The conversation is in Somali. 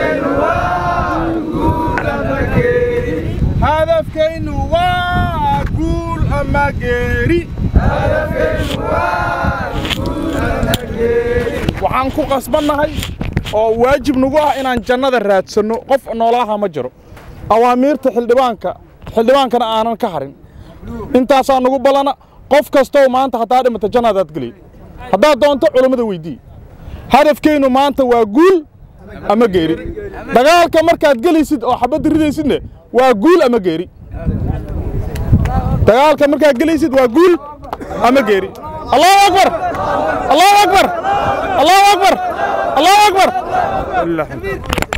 hadafkaynu waa guul ama geeri waxaan ku qasbannahay oo waajib nagu ah inaan jannada raadsanno qof noolaaha ma jiro awaamiirta xildhibaanka xildhibaankana aanan ka harin intaasaa nagu ballana qof kastow maanta haddaa dhimata jannadaad geliy haddaad doonto culammada weydii hadafkaynu maanta waa guul ama geeri dagaalka markaad gelaysid oo xabadda ridaysidne waa guul ama geeri dagaalka markaad gelaysid waa guul ama geeri allahu akbar allahu akbar allahu akbar allahu akbar